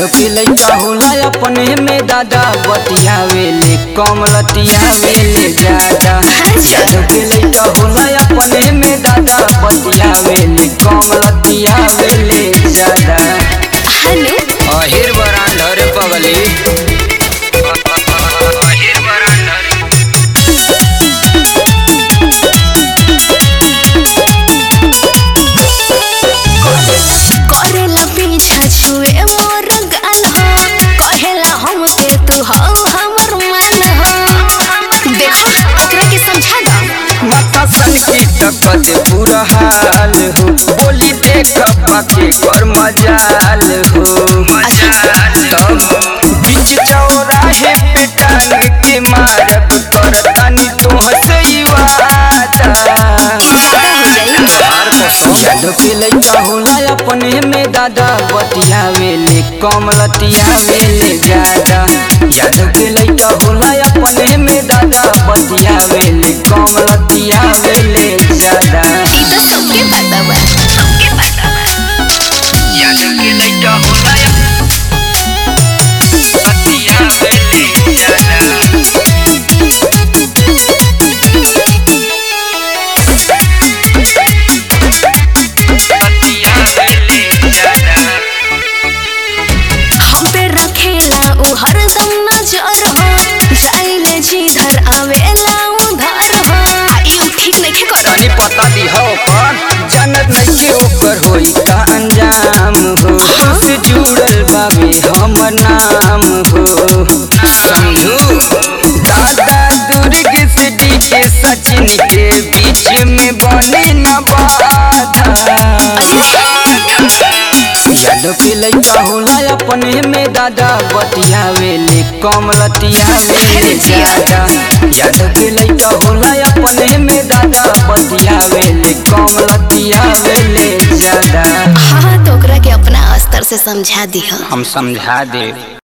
यादव के लइका होला अपने में दादा बतियावेले कम लतियावेले ज्यादा यादव के लइका होला अपने में दादा बतियावेले कम लतियावेले ज्यादा हनु अहिर बरांडर पगली अहिर बरांडर करेला पीछा छुए मोर गाल हो कहेला हम के तू हो हमर मान हो देखो ओकरा के समझा दो माथा सन की तकत पूरा हाल हो बोली देख पाके कर मजाल हो तब बीच चौराहे पे टांग के मारब कर तनी तोहसे ही वादा ज्यादा हो जाई यादव के लइका होला अपने में दादा बतियावेले कम लतियावेले ज्यादा यादव के लइका होला अपने में दादा बतियावेले कम लतियावेले ज्यादा ई तो सबके पता बा सबके पता बा यादव के लइका होला बतियावेले ज्यादा बतियावेले ज्यादा हम पे रखेला उ हरदम नजर हो जाइले जिधर आवेला उधर हो ई उ ठीक नइखे करत तनी पता दी हो पर जन्नत नहीं के ऊपर होई का अंजाम हो से जुड़ल बाबे हमर नाम हो समझू दादा दुर्ग से डी के सचिन के बीच में बने न बाधा यादव के लइका होला अपने में दादा बतियावेले कम लतियावेले ज्यादा यादव के लइका होला अपने में दादा बतियावेले कम लतियावेले ज्यादा हाँ तो ओकरा के अपना स्तर से समझा दिह हम समझा दे